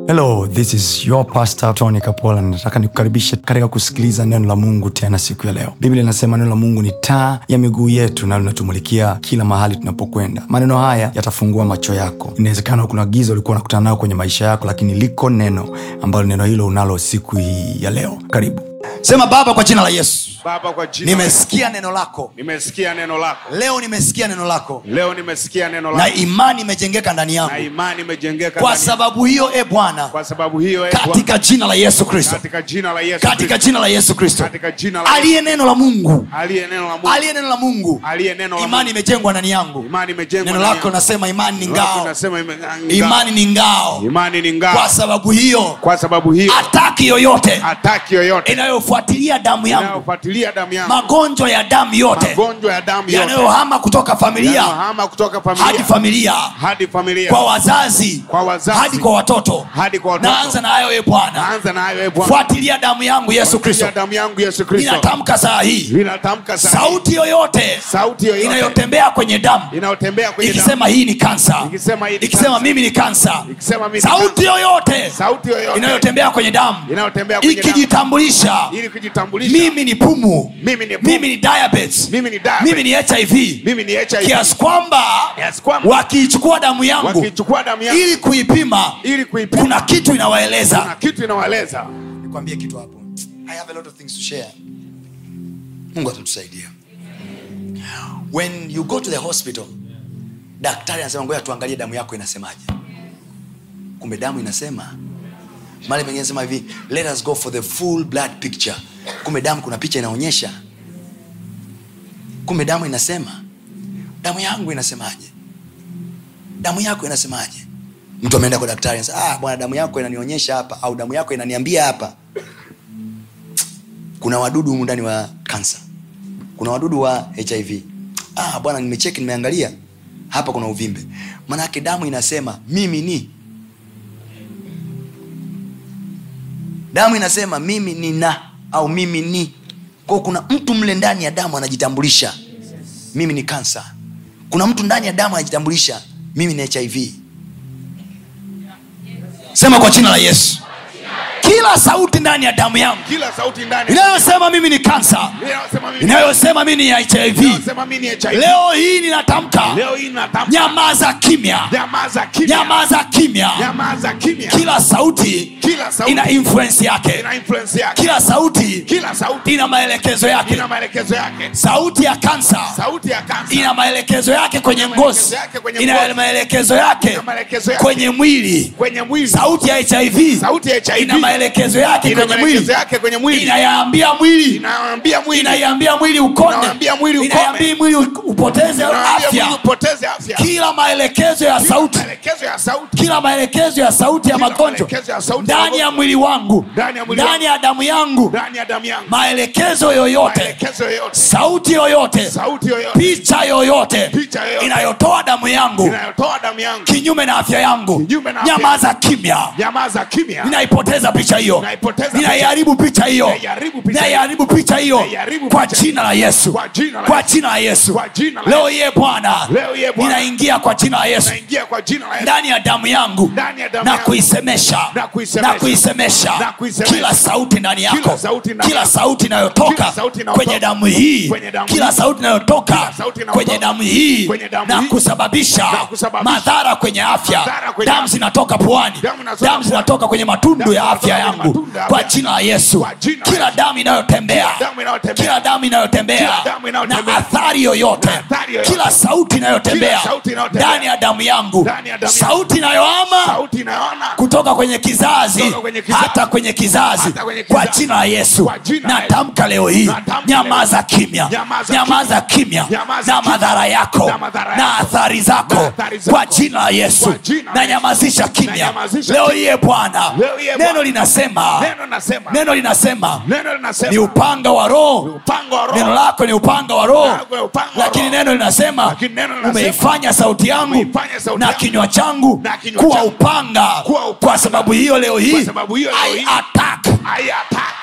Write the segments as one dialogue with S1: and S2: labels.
S1: hello this is your pastor tony kapola nataka nikukaribishe katika kusikiliza neno la mungu tena siku ya leo biblia inasema neno la mungu ni taa ya miguu yetu na linatumulikia kila mahali tunapokwenda maneno haya yatafungua macho yako inawezekana kuna giza ulikuwa unakutana nayo kwenye maisha yako lakini liko neno ambalo neno hilo unalo siku hii ya leo karibu sema baba kwa jina la yesu
S2: baba kwa jina
S1: nimesikia neno lako
S2: nimesikia neno lako
S1: leo nimesikia neno lako
S2: leo nimesikia neno
S1: na
S2: lako
S1: imani imejengeka ndani
S2: na
S1: yangu
S2: imani imejengeka
S1: kwa
S2: ndani-
S1: sababu hiyo e bwana
S2: kwa sababu hiyo eh, Bwana,
S1: katika jina la yesu kristo
S2: katika jina la Yesu
S1: katika
S2: Kristo,
S1: jina la yesu kristo
S2: katika jina la
S1: aliye neno la mungu
S2: aliye neno la Mungu
S1: aliye neno la mungu
S2: aliye neno la
S1: imani
S2: Mungu
S1: imejengwa ndani yangu
S2: imani imejengwa
S1: neno
S2: ndani
S1: lako
S2: yangu.
S1: nasema imani ni
S2: Neno lako
S1: ngao
S2: nasema ime- ngao.
S1: imani ni ngao
S2: imani ni
S1: kwa
S2: ngao
S1: sababu hiyo
S2: kwa sababu hiyo
S1: ataki yoyote
S2: ataki yoyote
S1: inayofuatilia damu yangu
S2: inayofuatilia damu yangu
S1: magonjwa ya damu yote
S2: magonjwa ya damu yote
S1: yanayohama kutoka familia
S2: yanayohama kutoka
S1: hadi
S2: familia
S1: familia
S2: hadi familia
S1: kwa wazazi
S2: Kwa wazazi.
S1: hadi kwa watoto
S2: hadi kwa watoto
S1: naanza na hayo e bwana
S2: naanza na hayo eh, Bwana
S1: fuatilia damu yangu yesu kristo
S2: ya damu yangu Yesu Kristo
S1: ninatamka saa hii
S2: ninatamka sasa
S1: sauti yoyote
S2: sauti yoyote
S1: inayotembea kwenye damu
S2: inayotembea kwenye damu
S1: ikisema hii ni kansa
S2: Ikisema hii ni
S1: ikisema
S2: kansa.
S1: mimi ni kansa
S2: ikisema mimi ni
S1: sauti yoyote
S2: sauti yoyote
S1: inayotembea kwenye damu
S2: inayotembea kwenye damu
S1: ikijitambulisha
S2: ili kujitambulisha
S1: mimi ni pumu
S2: mimi ni pumu.
S1: mimi ni diabetes
S2: mimi ni diabetes.
S1: mimi ni hiv
S2: mimi ni HIV
S1: kiasi kwamba
S2: Kiasi kwamba
S1: wakiichukua damu yangu
S2: wakichukua damu yangu
S1: ili kuipima
S2: ili kuipima
S1: kuna kitu inawaeleza
S2: kuna kitu inawaeleza
S1: nikwambie kitu hapo i have a lot of things to share mungu atatusaidia when you go to the hospital daktari anasema ngoja tuangalie damu yako inasemaje kumbe damu inasema mali pengine sema hivi let us go for the full blood picture kumbe damu kuna picha inaonyesha kumbe damu inasema damu yangu inasemaje damu yako inasemaje mtu ameenda kwa daktari anasema ah, bwana damu yako inanionyesha hapa au damu yako inaniambia hapa kuna wadudu humu ndani wa kansa kuna wadudu wa hiv ah, bwana nimecheki nimeangalia hapa kuna uvimbe manake damu inasema mimi ni damu inasema mimi ni na au mimi ni kwao kuna mtu mle ndani ya damu anajitambulisha mimi ni kansa kuna mtu ndani ya damu anajitambulisha mimi ni hiv sema kwa jina la yesu kila sauti ndani ya damu yangu
S2: kila sauti ndani
S1: inayosema mimi ni kansa
S2: inayosema mimi
S1: inayosema mimi ni hiv
S2: inayosema mimi ni HIV
S1: leo hii ninatamka
S2: leo hii natamka
S1: nyamaza kimya
S2: nyamaza kimya
S1: nyamaza kimya
S2: nyamaza kimya
S1: kila sauti
S2: kila sauti
S1: ina influence yake
S2: ina influence yake
S1: kila sauti
S2: kila sauti
S1: ina maelekezo yake
S2: ina maelekezo yake
S1: sauti ya kansa
S2: sauti ya kansa
S1: ina maelekezo yake kwenye ngozi
S2: yake kwenye
S1: ina
S2: ngozi.
S1: maelekezo yake
S2: Ina maelekezo yake.
S1: kwenye mwili
S2: kwenye mwili
S1: sauti ya hiv
S2: sauti ya HIV
S1: ina maelekezo yake
S2: ina
S1: kwenye
S2: maelekezo
S1: mwili
S2: yake kwenye mwili
S1: inayaambia mwili
S2: inaambia mwili
S1: inaiambia mwili ukonde
S2: Inaambia mwili ukome.
S1: inaiambia mwili upoteze
S2: inaambia mwili
S1: afya
S2: upoteze afya
S1: kila maelekezo ya sauti
S2: maelekezo ya sauti
S1: kila maelekezo ya sauti ya
S2: Kila
S1: magonjwa
S2: maelekezo ya sauti ya
S1: ndani ya
S2: magonjwa.
S1: mwili wangu
S2: Ndani ya mwili
S1: ndani ya damu yangu
S2: ndani ya damu yangu
S1: maelekezo yoyote
S2: maelekezo yoyote
S1: sauti yoyote
S2: sauti yoyote
S1: picha yoyote
S2: Picha yoyote.
S1: inayotoa damu yangu
S2: inayotoa damu yangu
S1: kinyume na afya yangu
S2: Kinyume na afya
S1: nyamaza kimya
S2: nyamaza kimya
S1: ninaipoteza picha hiyo
S2: Ninaipoteza picha.
S1: ninaiharibu picha hiyo
S2: Ninaiharibu picha.
S1: ninaiharibu picha hiyo
S2: Ninaiharibu
S1: kwa
S2: picha.
S1: jina la yesu
S2: Kwa jina la
S1: kwa
S2: Yesu.
S1: jina la yesu
S2: Kwa jina la
S1: leo iye bwana
S2: Leo iye Bwana.
S1: ninaingia kwa jina la yesu
S2: naingia kwa jina la Yesu
S1: ndani ya damu yangu
S2: Ndani ya damu
S1: na
S2: yangu.
S1: kuisemesha
S2: Na kuisemesha.
S1: na kuisemesha
S2: Na kuisemesha.
S1: kila sauti ndani yako
S2: Kila sauti ndani
S1: kila
S2: yako.
S1: sauti inayotoka
S2: Kila sauti inayotoka.
S1: kwenye damu hii
S2: Kwenye damu
S1: kila
S2: hii.
S1: sauti inayotoka
S2: Kila sauti inayotoka.
S1: kwenye damu hii
S2: Kwenye damu
S1: na
S2: hii.
S1: kusababisha
S2: Na kusababisha.
S1: madhara kwenye afya
S2: Madhara kwenye
S1: damu
S2: afya.
S1: zinatoka puani
S2: Damu inatoka
S1: damu
S2: puani.
S1: zinatoka kwenye matundu
S2: Damu
S1: ya afya
S2: zinatoka kwenye
S1: yangu
S2: matundu ya
S1: kwa
S2: afya.
S1: jina la yesu
S2: Kwa jina la
S1: kila
S2: Yesu.
S1: damu inayotembea
S2: Kila damu inayotembea.
S1: kila damu inayotembea
S2: Kila damu
S1: na
S2: inayotembea.
S1: athari yoyote
S2: Na athari yoyote.
S1: kila sauti inayotembea
S2: Kila sauti inayotembea.
S1: ndani ya damu yangu
S2: Ndani ya damu yangu.
S1: sauti inayoama
S2: sauti inayoona
S1: kutoka kwenye kizazi
S2: Kutoka kwenye kizazi.
S1: hata kwenye kizazi
S2: Hata kwenye
S1: kwa
S2: kizazi.
S1: jina la yesu
S2: Kwa jina la
S1: natamka leo hii
S2: Natamka
S1: nyamaza
S2: leo.
S1: kimya
S2: Nyamaza
S1: nyamaza kimya
S2: Nyamaza
S1: na
S2: kimya.
S1: madhara yako
S2: Na madhara
S1: na
S2: yako.
S1: athari zako
S2: Na athari zako.
S1: kwa jina la yesu
S2: Kwa jina la
S1: na
S2: Yesu.
S1: nyamazisha kimya
S2: Nanyamazisha
S1: leo
S2: kimya.
S1: iye bwana
S2: Leo iye
S1: neno
S2: Bwana.
S1: linasema
S2: neno nasema
S1: neno linasema
S2: neno linasema
S1: ni upanga wa roho
S2: upanga wa
S1: neno
S2: roho
S1: lako ni upanga wa roho
S2: Lako ni upanga wa
S1: lakini
S2: roho.
S1: neno linasema
S2: Lakini neno linasema,
S1: umeifanya sauti yangu
S2: umeifanya sauti
S1: na
S2: yangu
S1: kinywa changu
S2: na kinywa
S1: kuwa
S2: changu
S1: upanga
S2: kuwa upanga.
S1: kwa sababu hiyo leo hii
S2: Kwa sababu hiyo leo
S1: I
S2: hii,
S1: attack
S2: I attack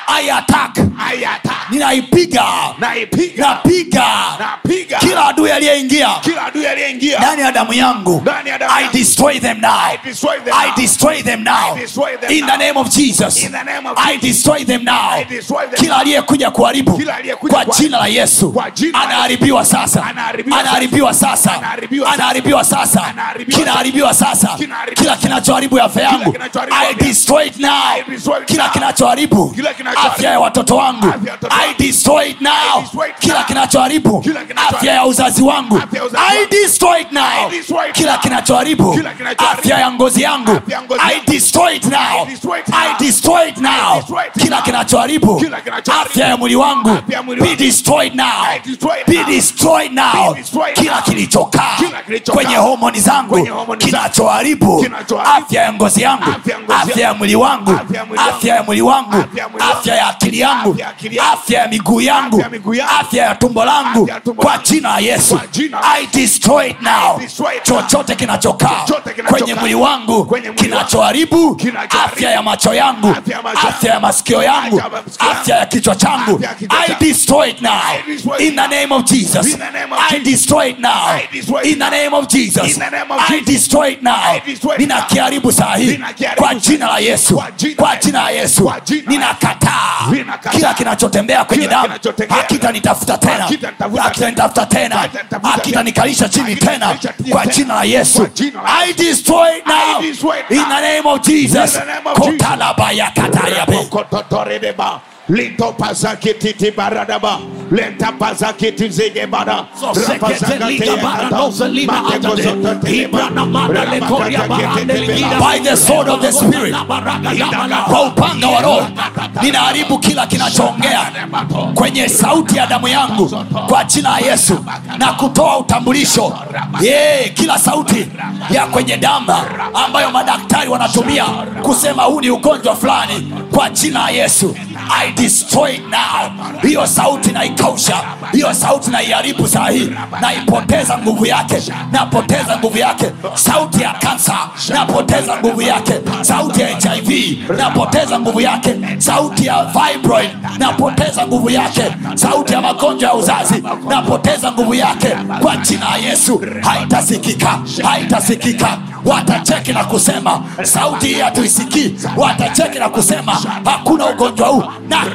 S1: I attack
S2: I attack.
S1: ninaipiga
S2: Naipiga.
S1: napiga
S2: Napiga.
S1: kila adui aliyeingia
S2: Kila adui aliyeingia.
S1: ndani ya damu yangu
S2: Ndani ya damu
S1: i
S2: yangu.
S1: destroy them now
S2: I destroy them
S1: i
S2: now.
S1: destroy them now
S2: I destroy them
S1: in the
S2: now.
S1: name of jesus
S2: In the name of
S1: i destroy them now
S2: I destroy them
S1: kila
S2: now.
S1: aliyekuja kuharibu
S2: Kila aliyekuja
S1: kwa
S2: kuharibu.
S1: jina la yesu
S2: Kwa jina la
S1: anaharibiwa sasa
S2: Anaharibiwa
S1: anaharibiwa sasa
S2: Anaharibiwa sasa.
S1: anaharibiwa sasa
S2: Anaharibiwa
S1: kinaharibiwa sasa
S2: Kinaharibiwa
S1: kila kinachoharibu afya yangu
S2: kinachoharibu
S1: i
S2: afya.
S1: destroy it now
S2: I destroy it
S1: kila
S2: now.
S1: kinachoharibu
S2: Kila kinachoharibu.
S1: afya ya watoto wangu
S2: Afya ya watoto
S1: i
S2: wangu.
S1: destroy it now
S2: I destroy it
S1: kila
S2: now.
S1: kinachoharibu
S2: Kila kinachoharibu.
S1: afya ya uzazi wangu
S2: Afya ya uzazi
S1: i
S2: wangu.
S1: destroy it now
S2: I destroy it
S1: kila
S2: now.
S1: kinachoharibu
S2: Kila kinachoharibu.
S1: afya ya ngozi yangu
S2: Afya ya ngozi
S1: i
S2: yangu.
S1: destroy it now
S2: I destroy it now.
S1: i destroy it now
S2: destroy it
S1: kila
S2: now.
S1: kinachoharibu
S2: Kila kinachoharibu.
S1: afya ya mwili wangu
S2: Afya ya mwili
S1: be
S2: wangu.
S1: destroyed now
S2: I destroy it
S1: be
S2: now.
S1: destroyed now
S2: Be destroyed
S1: kila
S2: now.
S1: kilichokaa
S2: Kila kilichokaa.
S1: kwenye homoni zangu
S2: Kwenye homoni zangu.
S1: kinachoharibu
S2: Kinachoharibu.
S1: afya ya ngozi yangu
S2: Afya ya ngozi
S1: afya ya mwili wangu
S2: Afya ya mwili wangu.
S1: afya ya mwili wangu
S2: Afya ya mwili wangu.
S1: afya ya akili yangu
S2: Afya ya akili yangu.
S1: afya ya miguu yangu
S2: Afya ya miguu yangu.
S1: afya ya tumbo langu
S2: Afya ya tumbo
S1: kwa
S2: langu.
S1: jina la yesu
S2: Kwa jina la
S1: i destroy it now
S2: I destroy it now.
S1: chochote kinachokaa
S2: Chochote kinachokaa.
S1: kwenye mwili wangu
S2: Kwenye mwili wangu.
S1: kinachoharibu
S2: Kinachoharibu.
S1: afya ya macho yangu
S2: Afya ya macho
S1: afya ya masikio yangu
S2: Afya ya masikio yangu.
S1: afya ya kichwa changu
S2: Afya ya kichwa
S1: i
S2: changu.
S1: destroy it now
S2: I destroy it
S1: in the name of jesus
S2: In the name of
S1: i
S2: Jesus.
S1: destroy it now
S2: I destroy it
S1: in the name of jesus
S2: In the name of
S1: i
S2: Jesus.
S1: destroy it now
S2: I destroy it now.
S1: ninakiharibu saa hii
S2: Ninakiharibu
S1: kwa
S2: saa
S1: jina la
S2: hii.
S1: yesu
S2: Kwa jina
S1: kwa
S2: la
S1: jina la yesu
S2: Kwa jina la
S1: ninakataa
S2: Ninakataa.
S1: kila kinachotembea kwenye
S2: Kila
S1: damu
S2: kinachotembea.
S1: hakitanitafuta tena
S2: Hakitanitafuta
S1: hakitanitafuta tena
S2: Hakitanitafuta
S1: hakitanikalisha chini tena
S2: Hakitanikalisha chini
S1: kwa
S2: tena.
S1: jina la yesu
S2: Kwa jina la
S1: i destroy it now
S2: I destroy it
S1: in
S2: now.
S1: the name of jesus
S2: In the name of Jesus.
S1: kotalabayakatayabe
S2: Kototoredeba. Linto pazakiti tibaradaba. Lenta pazakiti zigebada.
S1: by the sword of the spirit kwa upanga wa roho ninaharibu kila kinachoongea kwenye sauti ya damu yangu kwa jina la yesu na kutoa utambulisho yeah, kila sauti ya kwenye damu ambayo madaktari wanatumia kusema huu ni ugonjwa fulani kwa jina la yesu i destroy it now hiyo sauti naikausha hiyo sauti naiharibu saa hii naipoteza nguvu yake napoteza nguvu yake sauti ya kansa napoteza nguvu yake sauti ya hiv napoteza nguvu yake sauti ya fibroid napoteza nguvu yake sauti ya magonjwa ya uzazi napoteza nguvu yake kwa jina la yesu haitasikika haitasikika watacheki na kusema sauti hii hatuisikii watacheki na kusema hakuna ugonjwa huu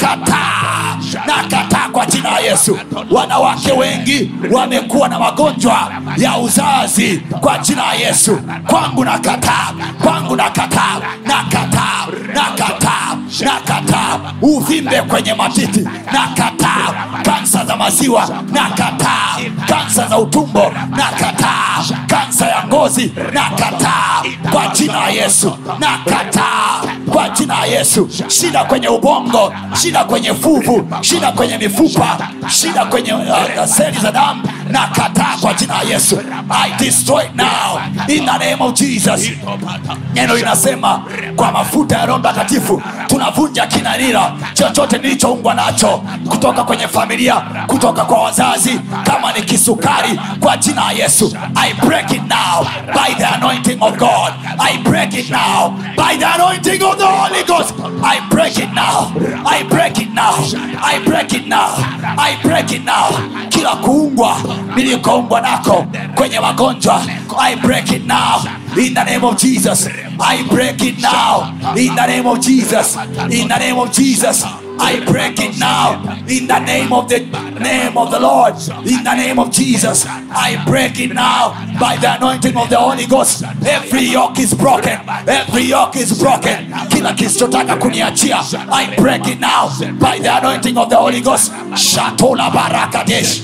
S1: nakataa nakataa kwa jina la yesu wanawake wengi wamekuwa na magonjwa ya uzazi kwa jina la yesu kwangu nakataa kwangu nakataa nakataa nakataa nakataa uvimbe kwenye matiti nakataa kansa za maziwa nakataa kansa za utumbo nakataa kansa ya ngozi nakataa kwa jina la yesu nakataa kwa jina la yesu shida kwenye ubongo shida kwenye fuvu shida kwenye mifupa shida kwenye uh, seli za damu nakataa kwa jina la yesu i destroy it now in the name of jesus neno linasema kwa mafuta ya roho mtakatifu tunavunja kinanira chochote nilichoungwa nacho kutoka kwenye familia kutoka kwa wazazi kama ni kisukari kwa jina la yesu i break it now by the anointing of god i break it now by the anointing of the holy ghost i break it now i break it now i break it now i break it now kila kuungwa nilikoumbwa nako kwenye magonjwa i break it now in the name of jesus i break it now in the name of jesus in the name of jesus I break it now in the name of the name of the Lord. In the name of Jesus, I break it now by the anointing of the Holy Ghost. Every yoke is broken. Every yoke is broken. Kila kisichotaka kuniachia, I break it now by the anointing of the Holy Ghost. Shatola barakadesh.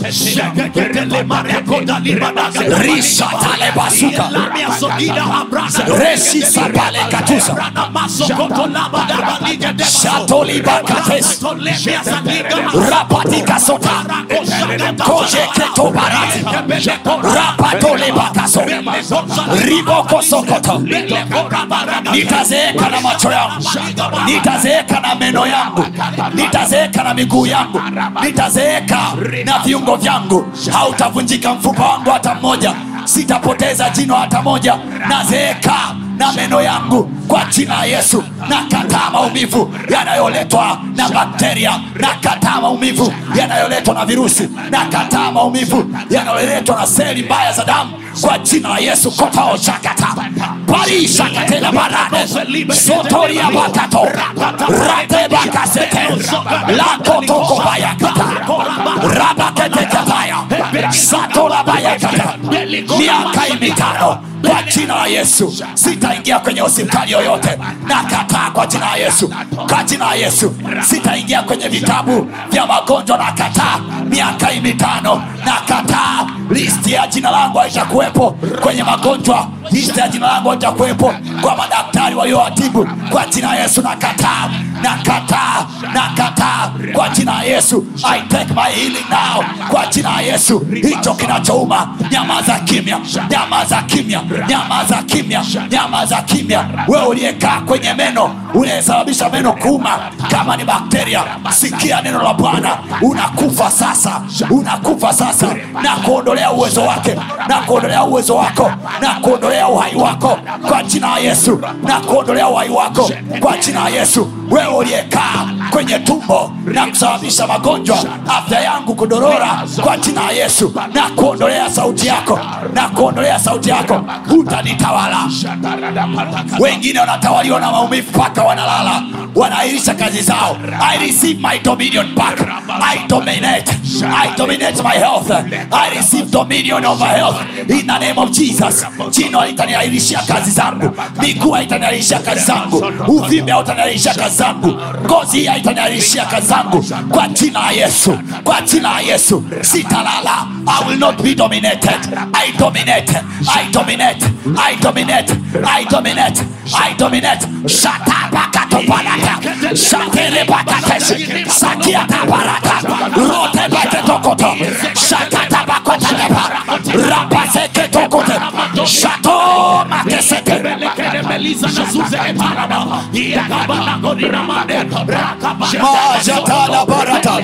S1: Risha tale basuka. Resi sapale katusa. Shatoli bakates. Rapatika sota. Koje keto barati. Rapatole bakaso. Riboko sokoto. Nitazeeka na macho yangu. Nitazeeka na meno yangu. Nitazeeka na miguu yangu. Nitazeeka na viungo vyangu. Hautavunjika mfupa wangu hata mmoja. Sitapoteza jino hata moja. Nazeeka
S3: na meno yangu kwa jina la yesu nakataa maumivu yanayoletwa na bakteria nakataa maumivu yanayoletwa na virusi nakataa maumivu yanayoletwa na seli mbaya za damu kwa jina la yesu kotaoshakata parishakatela barane sotoria bakato ratebakasete lakotokobayakata rabaketekataya satorabayakata miaka mitano kwa jina la yesu sitaingia kwenye hospitali yoyote nakataa kwa jina la yesu kwa jina la yesu sitaingia kwenye vitabu vya magonjwa nakataa miaka hii mitano nakataa listi ya jina langu haitakuwepo kwenye magonjwa listi ya jina langu haitakuwepo kwa madaktari waliowatibu kwa jina la yesu nakataa nakataa nakataa kwa jina la yesu i take my healing now kwa jina la yesu hicho kinachouma nyamaza kimya nyamaza kimya nyamaza kimya nyamaza kimya wewe uliyekaa kwenye meno unayesababisha meno kuuma kama ni bakteria sikia neno la bwana unakufa sasa unakufa sasa na kuondolea uwezo wake na kuondolea uwezo wako na kuondolea uhai wako kwa jina la yesu na kuondolea uhai wako kwa jina la yesu wewe uliyekaa kwenye tumbo na kusababisha magonjwa afya yangu kudorora kwa jina la yesu na kuondolea sauti yako na kuondolea sauti yako utanitawala wengine wanatawaliwa na maumivu mpaka wanalala wanaahirisha kazi zao i receive my dominion back i dominate i dominate my health i receive dominion over health in the name of jesus jino litaniahirishia kazi zangu miguu haitaniahirishia kazi zangu uvimbe hautaniahirishia kazi zangu ngozi hii haitaniahirishia kazi zangu kwa jina la yesu kwa jina la yesu sitalala i will not be dominated i dominate i dominate i dominate i dominate i dominate shatabakatopanata shaterebakateshi sakiatabarata rotebeketokoto shakatabakotanepa rapaseketokote shatomakesete
S1: Majatala barata.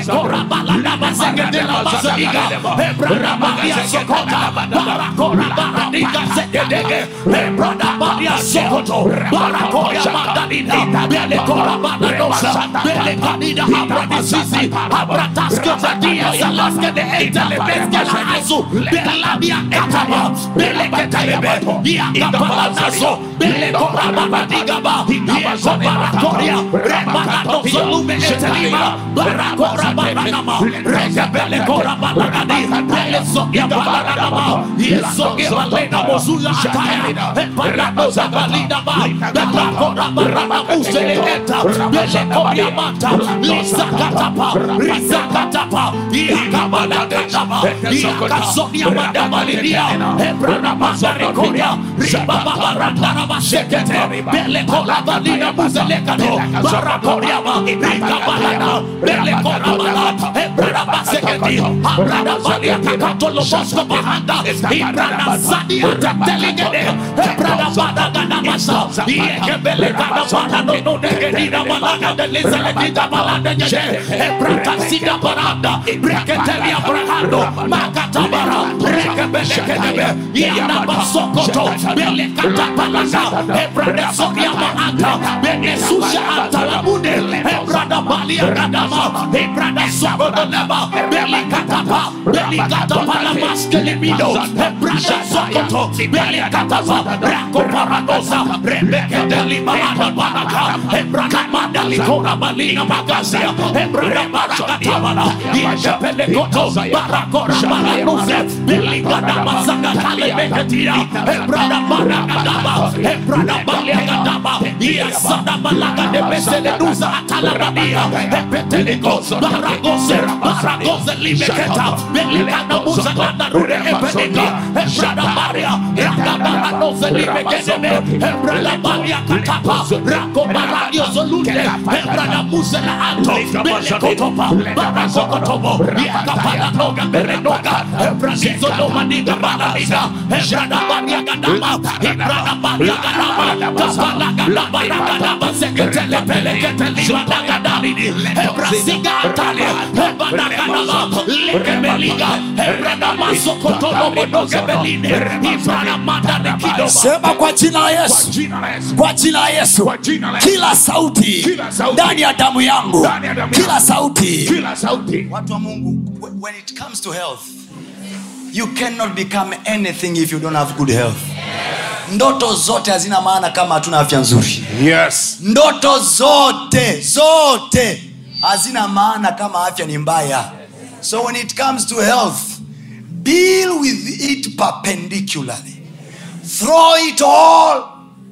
S3: lebani ebrasiga antale ebanakanama lekebeliga ebradamasokotolobodogebeline ibranamadanekidoba sema kwa jina la yesu
S2: Jina la Yesu.
S3: kwa jina la yesu
S2: Kwa jina la Yesu.
S3: kila sauti
S2: Kila sauti.
S3: ndani ya damu yangu
S2: Ndani ya damu
S3: kila
S2: yangu.
S3: sauti
S2: Kila sauti.
S1: watu wa mungu wh- when it comes to health you cannot become anything if you don't have good health ndoto zote hazina maana kama hatuna afya nzuri
S2: Yes.
S1: ndoto zote zote hazina maana kama afya ni mbaya so when it comes to health deal with it perpendicularly throw it all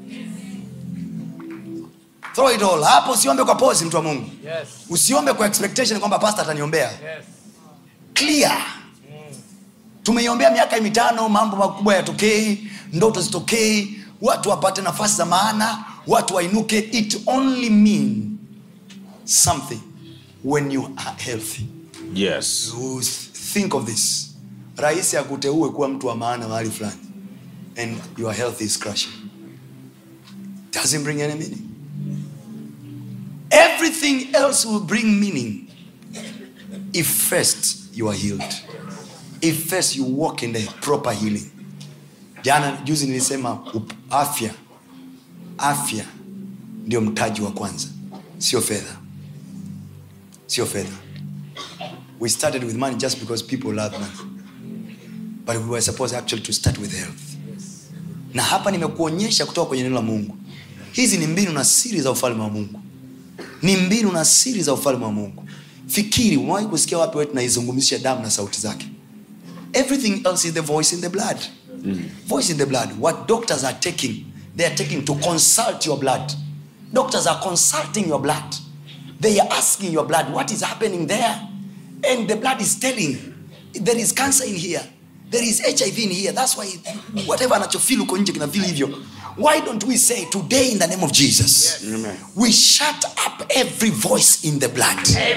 S1: throw it all hapo usiombe kwa pozi mtu wa mungu
S4: Yes.
S1: usiombe kwa expectation kwamba pasta ataniombea
S4: Yes.
S1: clear tumeiombea miaka mitano mambo makubwa yatokei ndoto zitokei watu wapate nafasi za maana watu wainuke it only mean something when you are healthy
S2: Yes.
S1: you think of this rahisi akuteue kuwa mtu wa maana mahali fulani and your health is crushing doesn't bring any meaning everything else will bring meaning if first you are healed if first you walk in the proper healing jana juzi nilisema up- afya afya ndio mtaji wa kwanza sio fedha sio fedha we started with money just because people love money but we were supposed actually to start with health na hapa nimekuonyesha kutoka kwenye neno la mungu hizi ni mbinu na siri za ufalme wa mungu ni mbinu na siri za ufalme wa mungu fikiri umewahi kusikia wapi wetu naizungumzisha damu na sauti zake everything else is the voice in the blood voice in the blood what doctors are taking they are taking to consult your blood doctors are consulting your blood they are asking your blood what is happening there and the blood is telling there is cancer in here there is hiv in here that's why whatever anachofil uko nje kinafil hivyo why don't we say today in the name of jesus
S2: Amen.
S1: we shut up every voice in the blood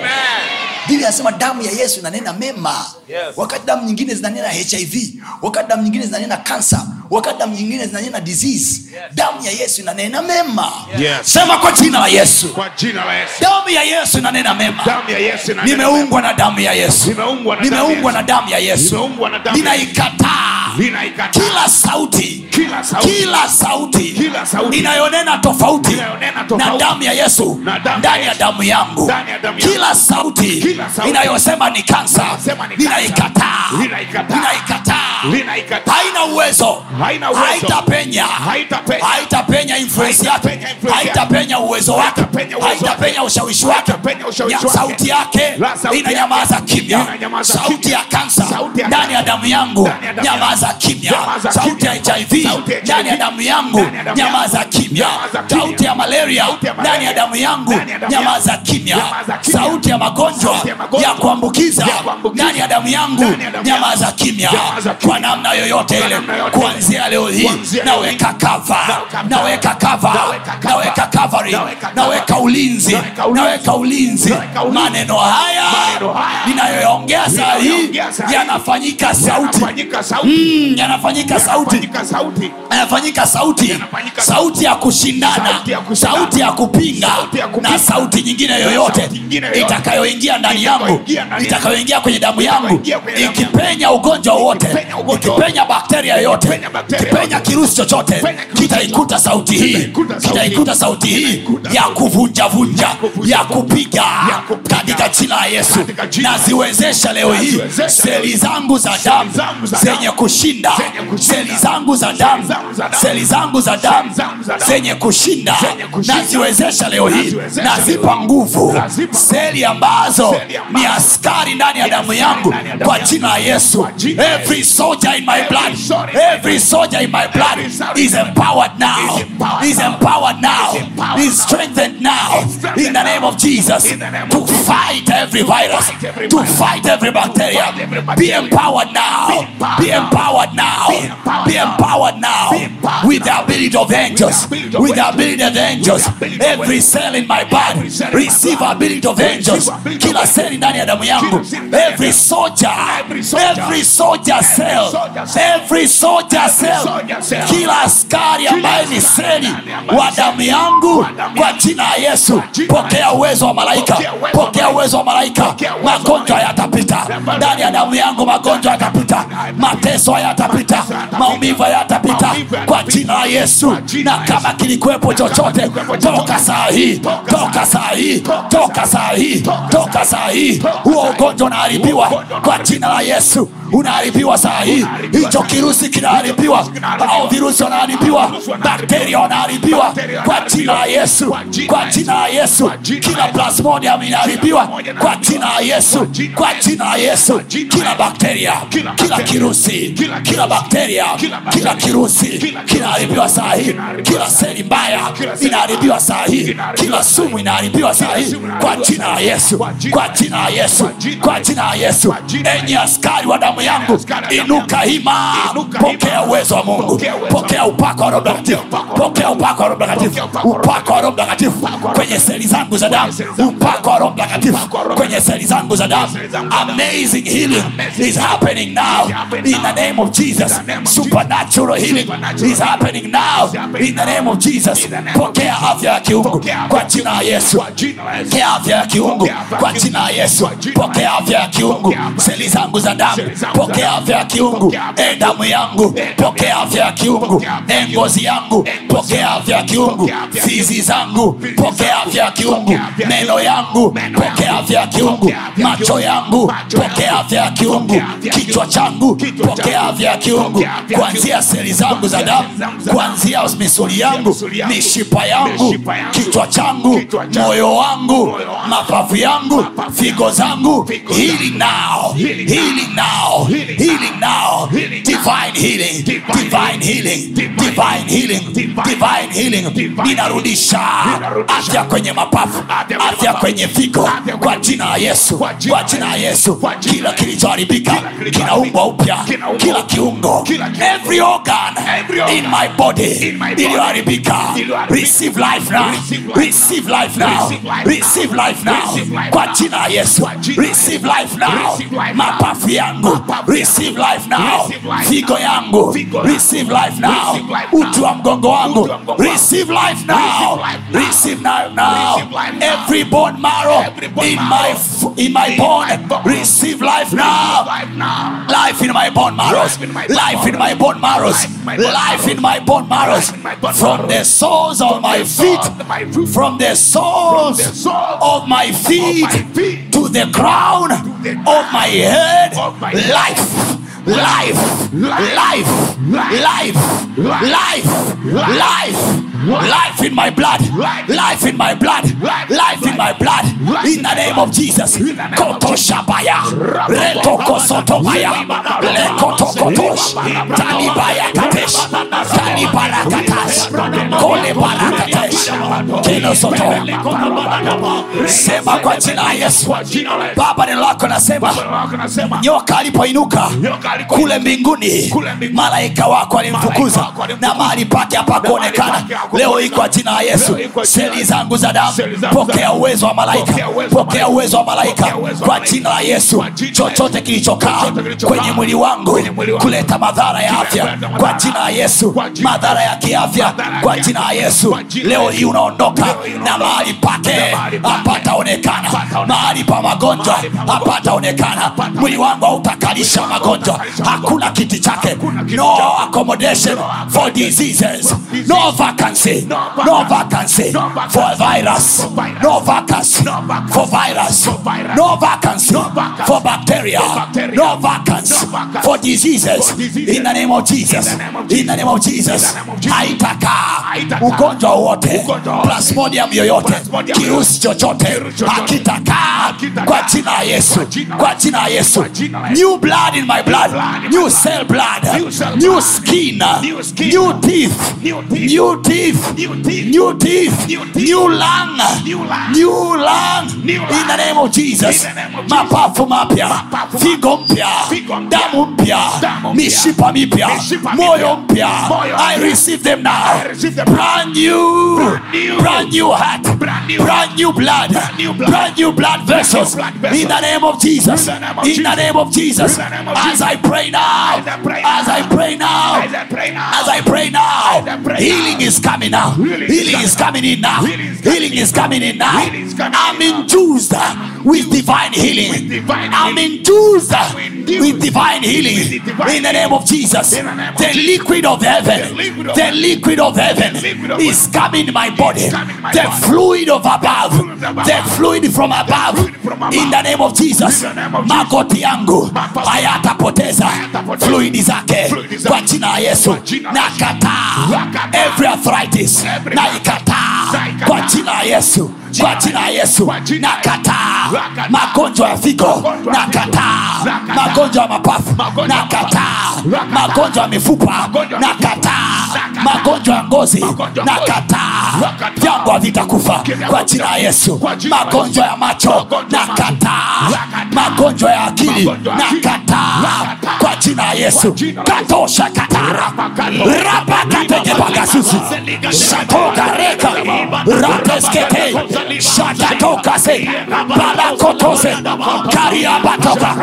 S1: biblia anasema damu ya yesu inanena mema
S4: Yes.
S1: wakati damu nyingine zinanena hiv wakati damu nyingine zinanena kansa wakati damu nyingine zinanena disease damu ya yesu inanena mema
S2: Yes.
S3: sema kwa jina la yesu
S2: Kwa jina la Yesu.
S3: damu ya yesu inanena mema
S2: Damu ya Yesu inanena
S3: nimeungwa na damu ya yesu
S2: Nimeungwa na damu ya
S3: nimeungwa
S2: Yesu.
S3: na damu ya yesu
S2: Nimeungwa na damu ya
S3: ninaikataa
S2: Ninaikataa.
S3: kila sauti
S2: Kila sauti.
S3: kila sauti
S2: Kila sauti.
S3: inayonena tofauti
S2: Inayonena tofauti.
S3: na damu ya yesu
S2: Na damu ya
S3: ndani ya
S2: Yesu.
S3: damu yangu
S2: Ndani ya damu yangu.
S3: kila sauti
S2: Kila sauti.
S3: inayosema ni kansa
S2: Inayosema ni kansa.
S3: ninaikataa
S2: Ninaikataa.
S3: ninaikataa
S2: Ninaikataa.
S3: haina uwezo
S2: Haina uwezo.
S3: haitapenya
S2: Haitapenya.
S3: haitapenya influence yake
S2: Haitapenya influence yake.
S3: haitapenya uwezo wake
S2: Haitapenya uwezo wake.
S3: haitapenya ushawishi wake
S2: Haitapenya ushawishi
S3: Ya
S2: wake.
S3: sauti yake
S2: La sauti
S3: inanyamaza
S2: yake.
S3: kimya
S2: Inanyamaza
S3: sauti
S2: kimya.
S3: ya kansa
S2: Sauti ya
S3: ndani ya
S2: kansa.
S3: damu yangu
S2: Ndani ya damu yangu.
S3: nyamaza kimya
S2: Nyamaza
S3: sauti ya
S2: kimya.
S3: hiv
S2: Sauti ya
S3: ndani ya
S2: HIV.
S3: damu yangu
S2: Ndani ya damu
S3: nyamaza
S2: yangu.
S3: kimya
S2: Nyamaza kimya.
S3: sauti ya malaria
S2: Sauti ya
S3: ndani ya
S2: malaria.
S3: damu yangu
S2: Ndani ya damu
S3: nyamaza
S2: yangu.
S3: kimya
S2: Nyamaza kimya.
S3: sauti ya magonjwa
S2: Sauti ya magonjwa.
S3: ya kuambukiza
S2: Ya kuambukiza.
S3: ndani ya damu yangu
S2: Ndani ya damu
S3: nyamaza
S2: yangu.
S3: kimya
S2: Nyamaza kimya.
S3: kwa namna yoyote
S2: Kwa
S3: ile
S2: namna yoyote ile.
S3: kuanzia leo hii
S2: Kuanzia leo
S3: naweka
S2: hii.
S3: kava
S2: Naweka
S3: naweka kava
S2: Naweka cover.
S3: naweka covering
S2: Naweka cover.
S3: naweka ulinzi
S2: Naweka ulinzi.
S3: naweka ulinzi
S2: Naweka ulinzi.
S3: maneno haya
S2: Maneno haya.
S3: ninayoyaongea saa hii
S2: Ninayoyaongea saa hii.
S3: yanafanyika sauti
S2: Yanafanyika sauti.
S3: Mm, yanafanyika sauti
S2: Yanafanyika sauti.
S3: yanafanyika sauti
S2: Yanafanyika
S3: sauti ya kushindana
S2: Sauti ya kushindana.
S3: sauti ya kupinga
S2: Sauti ya kupinga.
S3: na sauti nyingine yoyote
S2: Sauti nyingine yoyote.
S3: itakayoingia ndani yangu
S2: Itakayoingia ndani yangu.
S3: itakayoingia kwenye damu yangu
S2: Itakayoingia kwenye damu yangu.
S3: ikipenya ugonjwa wote
S2: Ikipenya ugonjwa
S3: ikipenya bakteria yoyote
S2: Ikipenya bakteria
S3: ikipenya
S2: yoyote.
S3: kirusi chochote
S2: Ikipenya kirusi
S3: kitaikuta sauti hii
S2: Kitaikuta sauti
S3: kitaikuta sauti hii
S2: Kitaikuta
S3: ya
S2: sauti.
S3: kuvunjavunja
S2: kuvunja
S3: ya kupiga
S2: Ya kupiga.
S3: katika jina la yesu
S2: Katika jina la Yesu.
S3: naziwezesha leo hii
S2: Naziwezesha
S3: seli zangu za damu
S2: zangu za
S3: zenye
S2: damu.
S3: kushinda
S2: Zenye kushinda.
S3: seli zangu za damu
S2: zangu za damu.
S3: seli zangu za damu
S2: Seli zangu za damu.
S3: zenye kushinda
S2: Zenye kushinda.
S3: naziwezesha leo hii
S2: Naziwezesha
S3: nazipa
S2: leo hii.
S3: nguvu
S2: Nazipa
S3: seli ambazo
S2: Seli ambazo
S3: ni askari ndani ya damu yangu
S2: ndani ya damu
S3: kwa
S2: yangu.
S3: jina la yesu
S2: Kwa jina la
S3: every soldier in my blood
S2: soldier in my
S3: every soldier in my blood
S2: Every soldier
S3: is
S2: in my
S3: empowered now
S2: Is empowered
S3: is
S2: now.
S3: empowered now
S2: Is empowered
S3: is strengthened now
S2: Is strengthened
S3: in the name
S2: now.
S3: of jesus
S2: In the name
S3: to
S2: of Jesus.
S3: fight every virus
S2: fight every
S3: to
S2: virus.
S3: fight every bacteria
S2: fight every
S3: be
S2: bacteria.
S3: empowered now
S2: Be empowered
S3: be
S2: now.
S3: empowered now
S2: Be empowered
S3: be
S2: now.
S3: empowered now
S2: Be empowered
S3: with the ability of angels
S2: ability of
S3: with the
S2: angels.
S3: ability of angels
S2: With the ability of
S3: every
S2: angels.
S3: cell in my body
S2: Every cell in my
S3: receive
S2: body.
S3: ability of
S2: Receive
S3: angels
S2: ability of
S3: kila
S2: angels.
S3: seli ndani ya damu yangu
S2: Kila seli ndani ya
S3: every
S2: damu.
S3: soldier
S2: Every soldier.
S3: every soldier cell
S2: soldier cell.
S3: every soldier cell
S2: soldier cell.
S3: kila askari ambaye ni
S2: askari
S3: seli
S2: ndani ambaye
S3: wa
S2: ni
S3: damu yangu
S2: damu
S3: kwa
S2: yangu.
S3: jina la
S2: Kwa
S3: yesu pokea uwezo wa malaika pokea uwezo wa malaika magonjwa yatapita ndani ya damu yangu magonjwa yatapita mateso yatapita maumivu yatapita kwa jina la yesu na kama kilikuwepo chochote toka saa hii toka saa hii toka saa hii toka saa hii huo ugonjwa unaharibiwa kwa jina la yesu unaharibiwa saa hii hicho kirusi kinaharibiwa au virusi wanaharibiwa bakteria wanaharibiwa kwa jina la yesu kwa jina la yesu kila plasmodium inaharibiwa kwa jina la yesu kwa jina la yesu kila bakteria kila kirusi kila bakteria kila kirusi kinaharibiwa saa hii kila seli mbaya inaharibiwa saa hii kila sumu inaharibiwa saa hii kwa jina la yesu kwa jina la yesu kwa jina la yesu enyi askari wa damu yangu inuka hima pokea uwezo wa mungu pokea upako wa roho mtakatifu pokea upako wa roho mtakatifu upako wa roho mtakatifu kwenye seli zangu za damu upako wa roho mtakatifu kwenye seli zangu za damu amazing healing is happening now in the name of jesus supernatural healing is happening now in the name of jesus pokea afya ya kiungu kwa jina la yesu pokea afya ya kiungu kwa jina la yesu pokea afya ya kiungu seli zangu za damu pokea afya ya kiungu e damu yangu pokea afya ya kiungu e ngozi yangu pokea afya ya kiungu fizi zangu pokea afya ya kiungu meno yangu pokea afya ya kiungu macho yangu pokea afya ya kiungu kichwa changu pokea afya ya kiungu kuanzia seli zangu za damu kuanzia misuli yangu mishipa yangu kichwa changu moyo wangu mapafu yangu figo zangu healing now healing now healing now divine healing divine healing divine healing divine healing ninarudisha afya kwenye mapafu afya kwenye figo kwa jina la yesu kwa jina la yesu kila kilichoharibika kinaumbwa upya kila kiungo every organ in my body iliyoharibika receive life now receive life now receive life now kwa jina la yesu receive life now mapafu yangu receive life now figo yangu receive life now utu wa mgongo wangu receive life now receive life now every bone marrow in my f- in my bone receive life now life in my bone marrows life in my bone marrows life in my bone marrows from the soles of my feet from the soles of my feet to the crown of my head life life life life life life life in my blood life in my blood life in my blood in the name of jesus kotoshabaya retokosotobaya lekotokotosh talibaya katesh talibarakatash kolebarakatesh kenosoto sema kwa jina la yesu baba neno lako nasema nyoka alipoinuka kule mbinguni malaika wako alimfukuza na mahali pake hapakuonekana leo hii kwa jina la yesu seli zangu za damu pokea uwezo wa malaika pokea uwezo wa malaika kwa jina la yesu chochote kilichokaa kwenye mwili wangu kuleta madhara ya afya kwa jina la yesu madhara ya kiafya kwa jina la yesu leo hii unaondoka na mahali pake hapataonekana mahali pa magonjwa hapataonekana mwili wangu hautakalisha magonjwa hakuna kiti chake no accommodation for diseases no vacancy no vacancy for virus no vacancy for virus no vacancy for bacteria no vacancy for diseases in the name of jesus in the name of jesus haitakaa ugonjwa wowote plasmodium yoyote kirusi chochote hakitakaa kwa jina la yesu kwa jina la yesu new blood in my blood new cell blood new skin new teeth new teeth new teeth new lung new lung in the name of jesus mapafu mapya figo mpya damu mpya mishipa mipya moyo mpya i receive them now brand new brand new heart brand new blood brand new blood, brand new blood vessels.
S2: blood vessels.
S3: In the name of Jesus.
S2: In the name of
S3: In the name of Jesus.
S2: In the name of
S3: As
S2: Jesus.
S3: I pray now.
S2: As I pray
S3: As I pray now.
S2: As I pray now.
S3: As I pray now.
S2: As I pray
S3: Healing
S2: now.
S3: is coming now.
S2: Healing is
S3: Healing is coming in now.
S2: Healing is coming
S3: Healing
S2: in
S3: is coming in now.
S2: Healing is coming
S3: I'm
S2: in now.
S3: infused with divine healing.
S2: With divine
S3: I'm
S2: healing.
S3: infused
S2: infused
S3: with divine healing.
S2: with the divine
S3: In the name of Jesus.
S2: In the name of
S3: The
S2: Jesus.
S3: liquid of heaven.
S2: The liquid of
S3: The
S2: heaven.
S3: liquid of heaven
S2: The liquid of
S3: is coming in my body.
S2: coming in my
S3: The
S2: body.
S3: fluid of above.
S2: fluid of above.
S3: The fluid from above.
S2: fluid from above.
S3: In the name of Jesus.
S2: In the name of Jesus.
S3: Magoti yangu
S2: Mapafu.
S3: hayatapoteza
S2: Hayatapoteza.
S3: fluidi zake
S2: Fluidi zake.
S3: kwa jina la Yesu.
S2: Kwa jina la Yesu.
S3: Nakataa
S2: Nakataa.
S3: every arthritis.
S2: Every
S3: Naikataa
S2: Naikataa.
S3: kwa jina la Yesu. Kwa jina la Yesu.
S2: Kwa jina la Yesu.
S3: Nakataa
S2: Nakataa.
S3: magonjwa ya figo.
S2: Magonjwa ya figo.
S3: Nakataa
S2: Nakataa.
S3: magonjwa ya mapafu.
S2: Magonjwa ya
S3: Nakataa
S2: Nakataa.
S3: magonjwa ya mifupa.
S2: Magonjwa ya
S3: Nakataa
S2: Nakataa.
S3: magonjwa ya ngozi.
S2: Magonjwa ya ngozi.
S3: Nakataa
S2: Nakataa.
S3: vyangu havitakufa
S2: Vyangu
S3: kwa jina la Yesu.
S2: Kwa jina la
S3: Magonjwa ya macho.
S2: Magonjwa ya macho.
S3: Nakataa
S2: Nakataa.
S3: magonjwa ya akili.
S2: Magonjwa ya akili.
S3: Nakataa
S2: Nakataa.
S3: kwa jina la Yesu.
S2: Kwa jina la Yesu.
S3: Katosha katara rapakatekepakasusu shatokareka rateskete shatatokase balakotose kariabatoka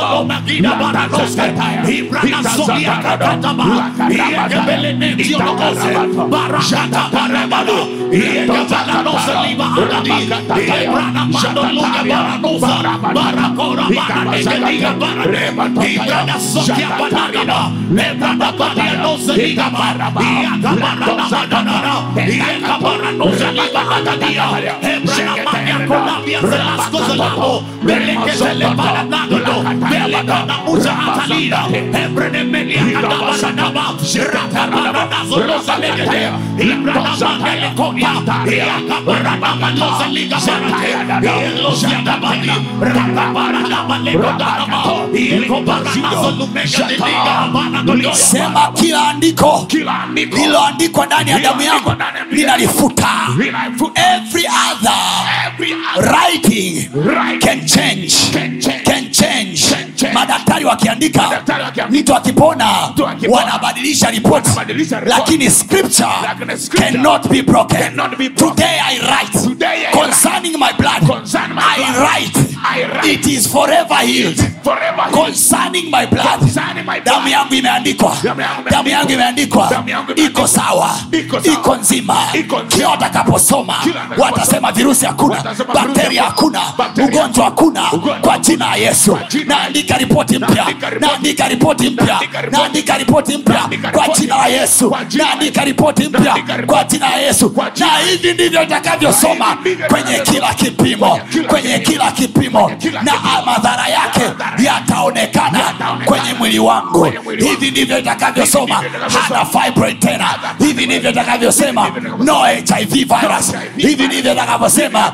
S3: sema kila andiko
S2: Kila andiko
S3: lililoandikwa ndani ya damu yangu
S2: Lililoandikwa ndani ya damu yangu.
S3: linalifuta
S2: Linalifuta.
S3: every other
S2: Every other
S3: writing
S2: Writing
S3: can change
S2: can change.
S3: can change
S2: Can change.
S3: madaktari wakiandika
S2: Madaktari wakiandika.
S3: mtu akipona
S2: Mtu akipona.
S3: wanabadilisha ripoti
S2: Wanabadilisha ripoti.
S3: lakini scripture
S2: Lakini scripture
S3: cannot be broken
S2: cannot be broken.
S3: today i write
S2: Today I
S3: concerning my blood
S2: Concerning my
S3: i
S2: blood.
S3: write
S2: I write.
S3: it is forever healed
S2: Forever healed.
S3: concerning my blood
S2: Concerning my blood.
S3: damu yangu imeandikwa
S2: Damu yangu imeandikwa.
S3: damu yangu imeandikwa
S2: Damu yangu imeandikwa.
S3: iko sawa
S2: Iko sawa.
S3: iko nzima
S2: Iko nzima.
S3: kila watakaposoma
S2: Kila watakaposoma.
S3: watasema virusi hakuna
S2: Watasema virusi
S3: bakteria hakuna
S2: Bakteria
S3: ugonjwa hakuna
S2: Ugonjwa
S3: kwa jina la yesu
S2: Kwa jina la
S3: naandika ripoti mpya
S2: Naandika ripoti.
S3: naandika ripoti mpya
S2: Naandika ripoti.
S3: naandika ripoti mpya
S2: Naandika
S3: kwa
S2: ripoti.
S3: jina la yesu
S2: Kwa jina la
S3: naandika ripoti mpya
S2: Naandika ripoti.
S3: kwa jina la yesu
S2: Kwa jina
S3: na
S2: la
S3: hivi ndivyo itakavyosoma
S2: Na hivi ndivyo
S3: kwenye kila kipimo
S2: kila
S3: kwenye kila kipimo
S2: kila
S3: na
S2: kipimo.
S3: madhara yake yataonekana
S2: Yataonekana.
S3: kwenye mwili wangu
S2: Kwenye mwili wangu.
S3: hivi ndivyo itakavyosoma
S2: Hivi ndivyo itakavyosoma.
S3: hana fibroid tena hivi ndivyo itakavyosema no hiv virus hivi ndivyo itakavyosema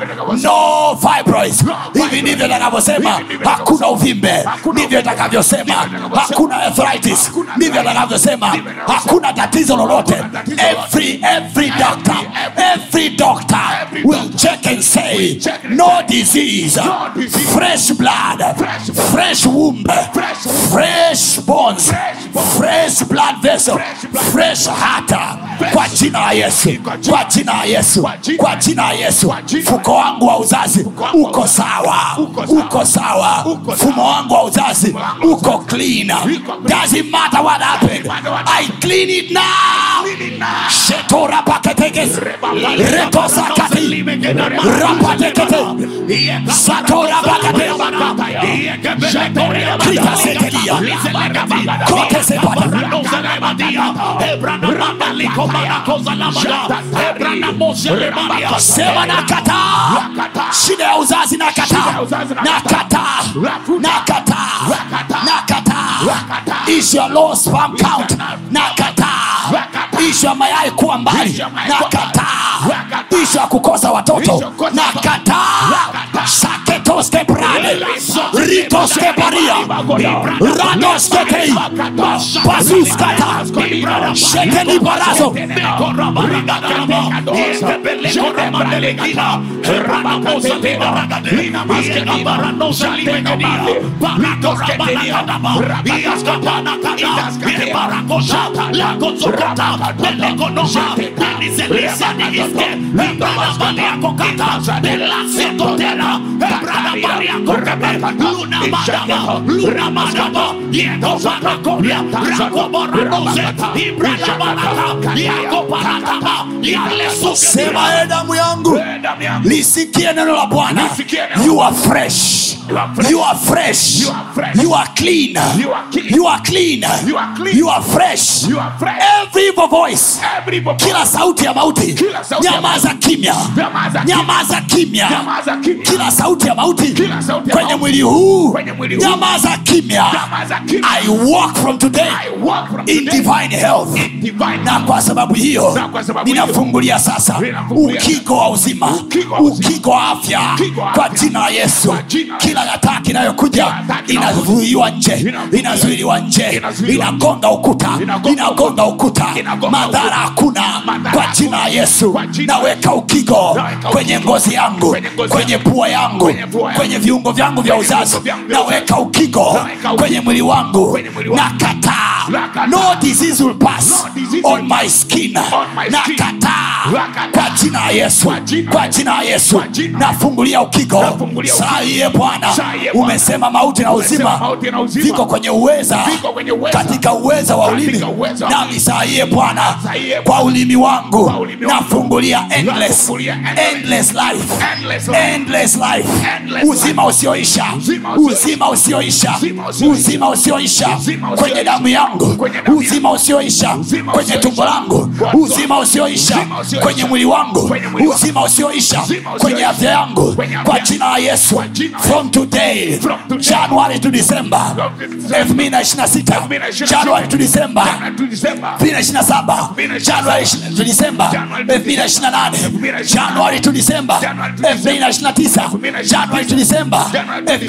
S3: no fibroids hivi ndivyo itakavyosema hakuna uvimbe ndivyo itakavyosema hakuna arthritis ndivyo itakavyosema hakuna tatizo lolote every every doctor every doctor will check and say no disease fresh blood fresh womb fresh bones fresh blood vessel fresh heart kwa jina la yesu kwa jina la yesu kwa jina la yesu mfuko wangu wa uzazi uko sawa uko sawa mfumo wangu wa uzazi uko clean doesn't matter what happened i clean it now shetora paketekes retosakati rapatekete satora pakate kritasekelia kote sepata sema nakataa shida ya uzazi nakataa nakataa nakataa nakataa ishu ya low sperm count nakataa ishu ya mayai kuwa mbali nakataa ishu ya kukosa watoto nakataa saketoske brade litoskeparia radosketei pasuskata shetelibarazo sema e damu yangu lisikie neno la bwana
S2: Lisikie neno.
S3: you are fresh
S2: You are fresh.
S3: you are fresh
S2: You are fresh.
S3: you are clean
S2: You are clean.
S3: you are clean
S2: You are clean.
S3: you are fresh
S2: You are fresh.
S3: every evil voice
S2: Every voice.
S3: kila sauti ya mauti
S2: Kila sauti ya
S3: nyamaza kimya
S2: Nyamaza kimya.
S3: nyamaza kimya
S2: Nyamaza kimya.
S3: kila sauti ya mauti
S2: Kila sauti ya
S3: kwenye
S2: mauti.
S3: mwili huu
S2: Kwenye mwili huu.
S3: nyamaza kimya
S2: Nyamaza kimya.
S3: i walk from today
S2: I walk from
S3: in
S2: today
S3: divine health
S2: in divine
S3: na kwa sababu hiyo
S2: Na kwa sababu hiyo,
S3: ninafungulia sasa
S2: ninafungulia
S3: ukigo wa uzima
S2: Ukigo wa uzima.
S3: ukigo wa afya
S2: Ukigo wa
S3: kwa
S2: afya.
S3: jina la yesu
S2: Kwa jina la
S3: kila hataki inayokuja
S2: Kila hataki inayokuja.
S3: inazuiliwa nje
S2: Inazuiliwa.
S3: inazuiliwa nje
S2: Inazuiliwa.
S3: inagonga ukuta
S2: Inagonga
S3: inagonga ukuta
S2: Inagonga
S3: madhara
S2: ukuta.
S3: hakuna
S2: Madhara
S3: kwa jina la
S2: hakuna.
S3: yesu
S2: Kwa jina la
S3: naweka ukigo
S2: Naweka
S3: kwenye
S2: ukigo.
S3: ngozi yangu
S2: Kwenye ngozi
S3: kwenye
S2: yangu.
S3: pua yangu
S2: Kwenye pua yangu.
S3: kwenye viungo vyangu vya
S2: Kwenye
S3: uzazi
S2: viungo vyangu vya
S3: naweka ukigo
S2: Naweka ukigo.
S3: kwenye mwili wangu
S2: Kwenye mwili wangu.
S3: nakataa
S2: Nakataa.
S3: no disease will pass
S2: No disease
S3: on
S2: will
S3: my skin
S2: On my skin.
S3: nakataa
S2: Nakataa.
S3: kwa jina la yesu
S2: Kwa jina
S3: kwa jina la yesu
S2: Kwa jina.
S3: nafungulia ukigo
S2: Nafungulia
S3: saa hiye bwana
S2: Saa hiye Bwana.
S3: umesema mauti na
S2: Umesema
S3: uzima
S2: mauti na uzima.
S3: viko kwenye uweza
S2: Viko kwenye uweza.
S3: katika uweza wa ulimi
S2: Katika uweza wa
S3: nami saa hiye bwana
S2: Saa hiye
S3: kwa ulimi wangu
S2: Kwa ulimi wangu.
S3: nafungulia endless
S2: Nafungulia endless.
S3: endless life
S2: Endless life.
S3: endless life
S2: Endless
S3: uzima usioisha
S2: Uzima usioisha.
S3: uzima usioisha
S2: Uzima usioisha.
S3: uzima usioisha
S2: Uzima
S3: kwenye
S2: usioisha.
S3: damu yangu
S2: Kwenye damu
S3: uzima usioisha
S2: Uzima
S3: kwenye
S2: usioisha.
S3: tumbo langu
S2: Kwa
S3: uzima usioisha
S2: Uzima usioisha.
S3: kwenye mwili wangu
S2: Kwenye mwili wangu.
S3: uzima usioisha
S2: Uzima usioisha.
S3: kwenye afya yangu
S2: Kwenye afya
S3: kwa
S2: yangu.
S3: jina la yesu
S2: Kwa jina la
S3: from today
S2: From today.
S3: january to december
S2: From December.
S3: 2026
S2: 2026.
S3: january to december
S2: January to December.
S3: 2027
S2: 2027.
S3: january to december
S2: January to
S3: 2028 january to december
S2: January to
S3: 2029 january to december
S2: January to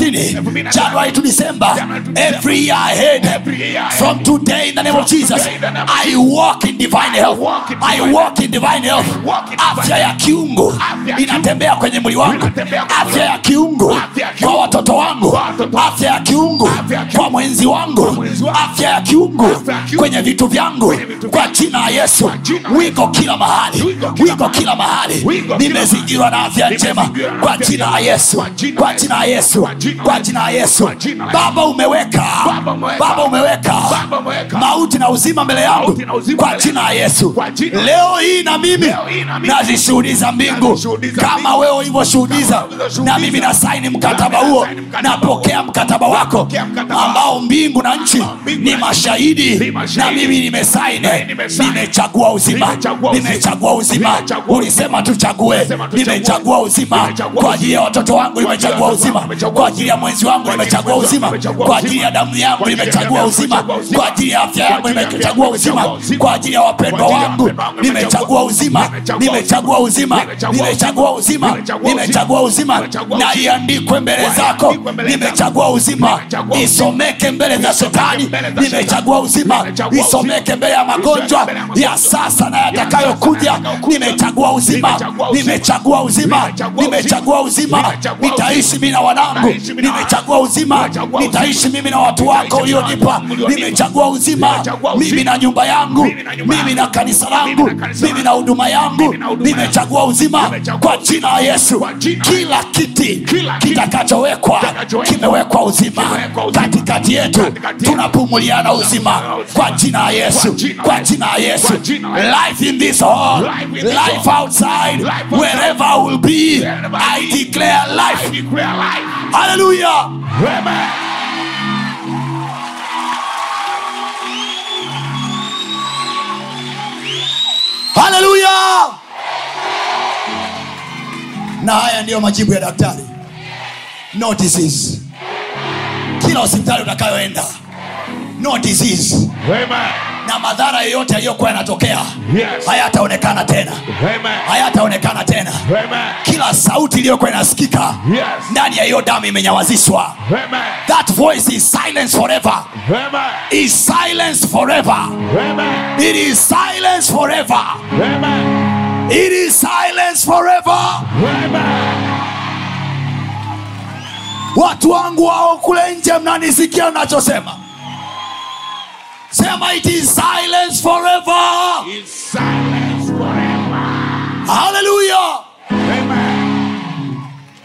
S3: 2030 january to december
S2: January to
S3: every year ahead
S2: Every year ahead.
S3: from today in the name of
S2: From
S3: jesus
S2: today in the name of
S3: i walk in divine health
S2: walk in
S3: i
S2: divine
S3: walk in divine health
S2: walk in divine
S3: afya ya kiungo
S2: Afya ya
S3: inatembea kwenye mwili wangu
S2: Inatembea kwenye
S3: afya ya kiungo
S2: Afya ya
S3: kwa
S2: kiungo.
S3: watoto wangu
S2: Kwa watoto wangu.
S3: afya ya kiungo
S2: Afya ya kiungo.
S3: kwa mwenzi wangu
S2: mwenzi wangu.
S3: afya ya kiungo
S2: Afya ya kiungo.
S3: kwenye vitu vyangu
S2: Kwenye vitu
S3: kwa
S2: vyangu.
S3: jina la yesu
S2: Kwa jina la
S3: wiko kila mahali
S2: Wiko kila
S3: wiko kila mahali
S2: Wiko kila
S3: nimezingirwa na afya njema
S2: Nimezingirwa na
S3: kwa
S2: afya
S3: jina la
S2: njema.
S3: yesu
S2: Kwa jina
S3: kwa
S2: la
S3: jina la yesu
S2: Kwa jina la
S3: kwa
S2: Yesu.
S3: jina la yesu
S2: Kwa jina la
S3: baba umeweka
S2: Baba umeweka.
S3: baba umeweka
S2: Baba umeweka.
S3: mauti na uzima mbele yangu
S2: Mauti na uzima
S3: kwa
S2: mbele
S3: jina la yesu
S2: Kwa jina la
S3: leo hii na mimi
S2: Leo hii na mimi.
S3: nazishuhudiza mbingu
S2: Nazishuhudiza
S3: kama
S2: mbingu.
S3: wewe ulivyoshuhudiza
S2: Kama ulivyoshuhudiza.
S3: na mimi nasaini mkataba
S2: Nami
S3: huo
S2: nasaini mkataba
S3: napokea mkataba wako
S2: Napokea mkataba
S3: ambao mbingu na nchi
S2: mbingu
S3: ni
S2: na nchi
S3: mashahidi
S2: ni mashahidi.
S3: na mimi nimesaini
S2: Na nimesaini.
S3: nimechagua uzima
S2: Nimechagua uzima.
S3: nimechagua uzima
S2: Nimechagua
S3: ulisema tuchague
S2: Ulisema tuchague.
S3: nimechagua uzima
S2: Nimechagua
S3: kwa ajili ya watoto wangu
S2: Kwa ajili ya
S3: nimechagua
S2: watoto
S3: uzima
S2: wangu nimechagua
S3: kwa ajili ya mwenzi wangu
S2: Kwa ajili ya
S3: nimechagua
S2: mwenzi
S3: uzima
S2: wangu nimechagua
S3: kwa ajili ya
S2: uzima.
S3: damu yangu
S2: Kwa ajili ya
S3: nimechagua
S2: damu
S3: uzima
S2: nimechagua uzima.
S3: kwa ajili ya afya
S2: Kwa
S3: yangu
S2: ajili ya afya
S3: nimechagua
S2: yangu
S3: uzima
S2: nimechagua uzima.
S3: kwa ajili ya wapendwa
S2: Kwa ajili ya
S3: wangu
S2: wapendwa wangu
S3: nimechagua uzima
S2: nimechagua
S3: nimechagua uzima
S2: Nimechagua
S3: nimechagua uzima
S2: Nimechagua uzima.
S3: nimechagua uzima
S2: Nimechagua
S3: na
S2: uzima.
S3: iandikwe mbele
S2: Kwa
S3: zako
S2: iandikwe mbele zako.
S3: nimechagua uzima
S2: Nimechagua uzima.
S3: isomeke mbele za shetani
S2: mbele za
S3: nimechagua uzima
S2: Nimechagua uzima.
S3: isomeke mbele ya magonjwa
S2: mbele ya magonjwa.
S3: ya sasa na yatakayokuja
S2: yatakayokuja.
S3: nimechagua uzima
S2: Nimechagua uzima.
S3: nimechagua uzima
S2: Nimechagua
S3: nimechagua uzima
S2: Nimechagua
S3: nitaishi mimi na wanangu
S2: Nitaishi mimi na
S3: nimechagua uzima
S2: Nimechagua
S3: nitaishi mimi na watu wako
S2: Nitaishi mimi na
S3: ulionipa
S2: watu ulionipa.
S3: nimechagua uzima
S2: Nimechagua uzima.
S3: mimi na nyumba yangu
S2: Mimi na nyumba
S3: mimi
S2: yangu.
S3: na kanisa
S2: Mimi
S3: langu
S2: na kanisa
S3: mimi
S2: langu.
S3: na huduma yangu
S2: Mimi na huduma
S3: nimechagua uzima
S2: Nimechagua
S3: kwa jina la yesu
S2: Kwa jina la
S3: kila kiti
S2: Kila kiti
S3: kitakachowekwa
S2: kitakachowekwa
S3: kimewekwa uzima
S2: kimewekwa uzima.
S3: katikati yetu
S2: Katikati yetu.
S3: tunapumuliana uzima kwa jina la yesu
S2: Kwa jina la
S3: kwa
S2: Yesu.
S3: jina la yesu
S2: Kwa jina la Yesu.
S3: life in this hall
S2: Life in this
S3: life
S2: hall.
S3: outside
S2: Life outside.
S3: wherever I will be
S2: Wherever I
S3: I
S2: be.
S3: declare
S2: I
S3: life
S2: declare life.
S3: hallelujah
S2: Amen.
S3: haleluya na haya ndiyo majibu ya daktari no disease kila hospitali utakayoenda no disease
S2: Amen.
S3: na madhara yoyote yaliyokuwa yanatokea
S2: Yes.
S3: hayataonekana tena
S2: Amen.
S3: hayataonekana tena
S2: Amen.
S3: kila sauti iliyokuwa inasikika
S2: Yes.
S3: ndani ya hiyo damu imenyawazishwa
S2: Amen.
S3: that voice is silence forever
S2: Amen.
S3: is silence forever
S2: Amen.
S3: it is silence forever
S2: Amen.
S3: it is silence forever
S2: Amen.
S3: watu wangu wao kule nje mnanisikia nachosema sema it is silence forever
S2: Is silence forever.
S3: haleluya
S2: Amen.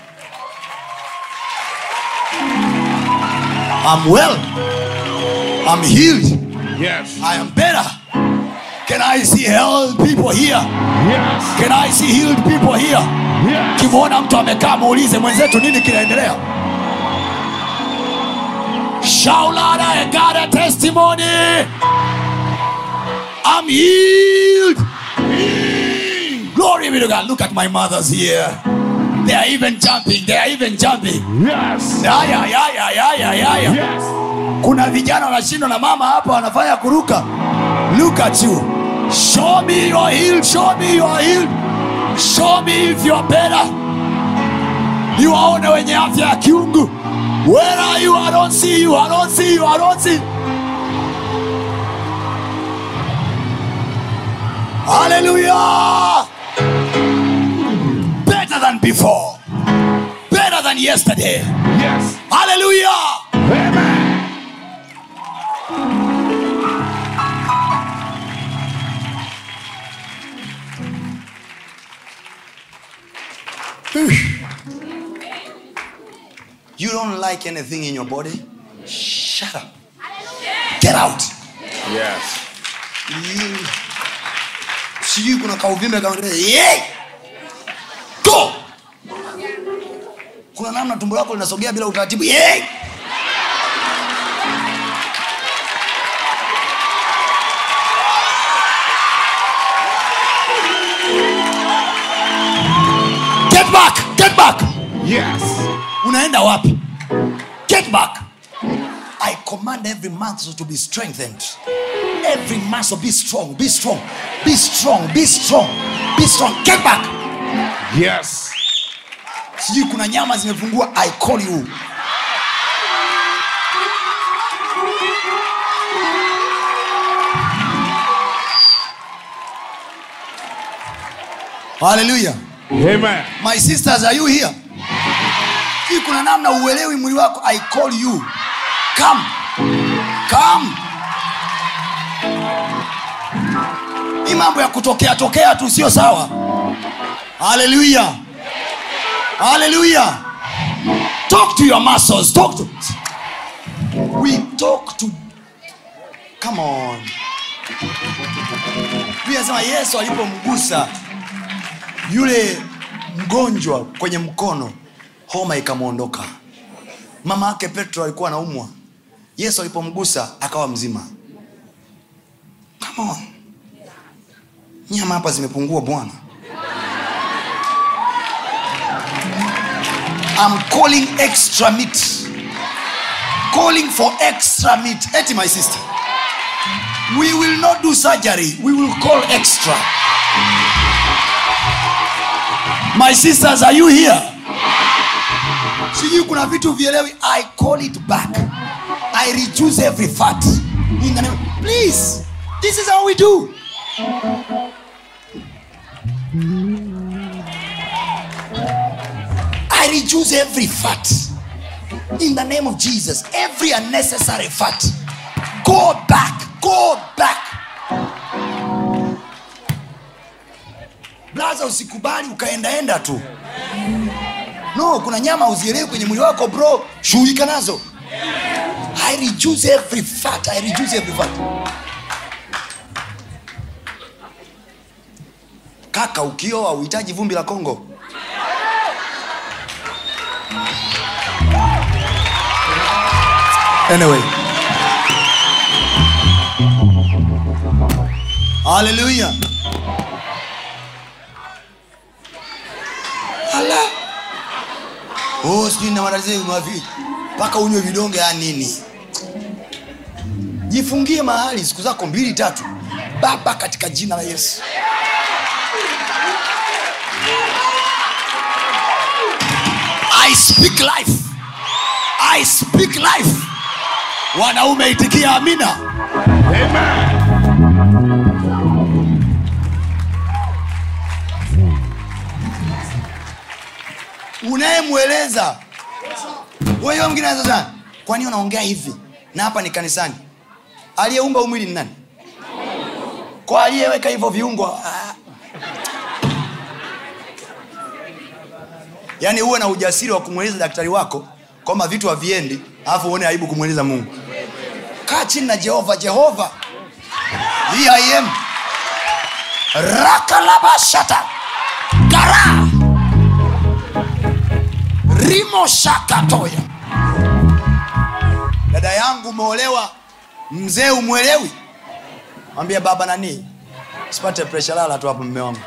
S3: i'm well i'm healed
S2: Yes.
S3: i am better can i see healed people here
S2: Yes.
S3: can i see healed people here
S2: Yes.
S3: kimwona mtu amekaa muulize mwenzetu nini kinaendelea shaulada I got a testimony i'm healed glory be to god look at my mothers here they are even jumping they are even jumping
S2: Yes.
S3: yaya yaya yaya yaya
S2: Yes.
S3: kuna vijana wanashindwa na mama hapa wanafanya kuruka look at you show me your healed show me your healed show me if you're better ni waone wenye afya ya kiungu where are you i don't see you i don't see you i don't see hallelujah better than before better than yesterday
S2: Yes.
S3: hallelujah
S2: Amen.
S3: You don't like anything in your body? Shut up. Get out.
S2: Yes.
S3: You- sijui kuna kauvimbe kama yeah! Go! kuna namna tumbo lako linasogea bila utaratibu yeah! Get back! Get back!
S2: Yes.
S3: unaenda wapi get back i command every muscle to be strengthened every muscle be strong be strong be strong be strong be strong get back
S2: Yes.
S3: sijui kuna nyama zimepungua i call you haleluya
S2: Amen.
S3: my sisters are you here hii kuna namna uelewi mwili wako i call you come come hii mambo ya kutokea tokea tu sio sawa haleluya haleluya talk to your muscles talk to we talk to come on Biblia inasema yesu alipomgusa yule mgonjwa kwenye mkono homa ikamwondoka mama yake petro alikuwa anaumwa yesu alipomgusa akawa mzima Come on. nyama hapa zimepungua bwana I'm calling extra meat calling for extra meat eti my sister we will not do surgery we will call extra my sisters are you here sijui kuna vitu vielewi i call it back i reduce every fat in the name please this is how we do i reduce every fat in the name of jesus every unnecessary fat go back go back blaza usikubali ukaendaenda tu no kuna nyama uzielewi kwenye mwili wako bro shughulika nazo i reduce every fat i reduce every fat kaka ukioa uhitaji vumbi la kongo anyway haleluya ala oh, sijui na matatizo mavi mpaka unywe vidonge ya nini
S1: jifungie mahali siku zako mbili tatu baba katika jina la yesu
S3: I speak life. I speak life. Wanaume itikia amina.
S2: Amen.
S1: unayemweleza wewe mwingine anaweza sana kwani unaongea hivi na hapa ni kanisani aliyeumba huu mwili ni nani kwa aliyeweka hivyo viungo ah. yaani uwe na ujasiri wa kumweleza daktari wako kwamba vitu haviendi alafu uone aibu kumweleza mungu kaa chini na jehova jehova hii I am
S3: Rakalabashata. Gara. Rimo shakatoya.
S1: dada yangu umeolewa mzee umwelewi mwambie baba nani sipate presha lala tu hapo mme wangu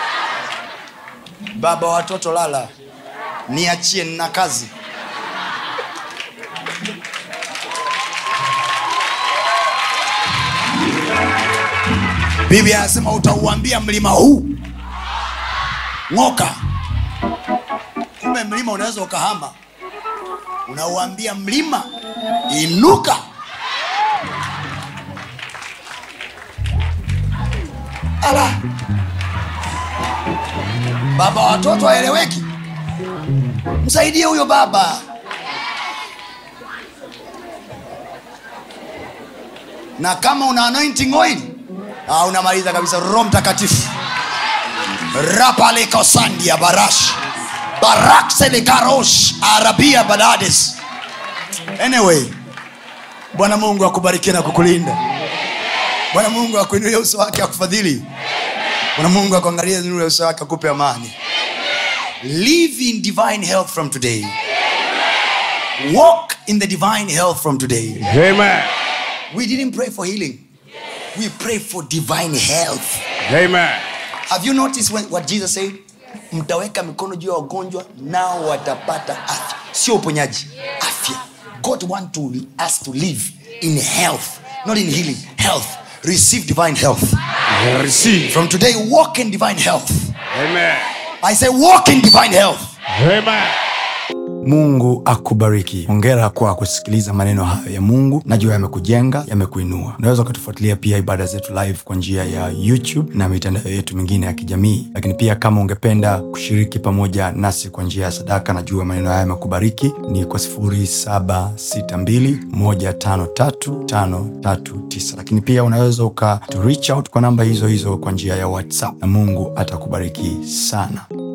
S1: baba watoto lala niachie nina kazi
S3: Biblia anasema utauambia mlima huu ng'oka.
S1: kumbe mlima unaweza ukahama unauambia mlima inuka ala baba watoto aeleweki msaidie huyo baba na kama una anointing oil ah, unamaliza kabisa roho mtakatifu
S3: Rapalikosandia barash. Barakselekarosh arabia balades.
S1: anyway bwana mungu akubariki na kukulinda bwana mungu akuinulie uso wake akufadhili bwana mungu akuangalie nuru ya uso wake akupe amani live in divine health from today walk in the divine health from today
S2: Amen.
S1: we didn't pray for healing we pray for divine health
S2: Amen.
S1: have you noticed when, what jesus said mtaweka mikono juu ya wagonjwa nao watapata afya sio uponyaji afya god want to, us to live in health not in healing health receive divine health
S2: Receive.
S1: from today walk in divine health
S2: Amen.
S1: i say walk in divine health
S2: Amen.
S1: mungu akubariki hongera kwa kusikiliza maneno hayo ya mungu najua yamekujenga yamekuinua unaweza ukatufuatilia pia ibada zetu live kwa njia ya youtube na mitandao yetu mingine ya kijamii lakini pia kama ungependa kushiriki pamoja nasi kwa njia ya sadaka najua maneno haya yamekubariki ni kwa 762153539 lakini pia unaweza uka to reach out kwa namba hizo hizo kwa njia ya whatsapp na mungu atakubariki sana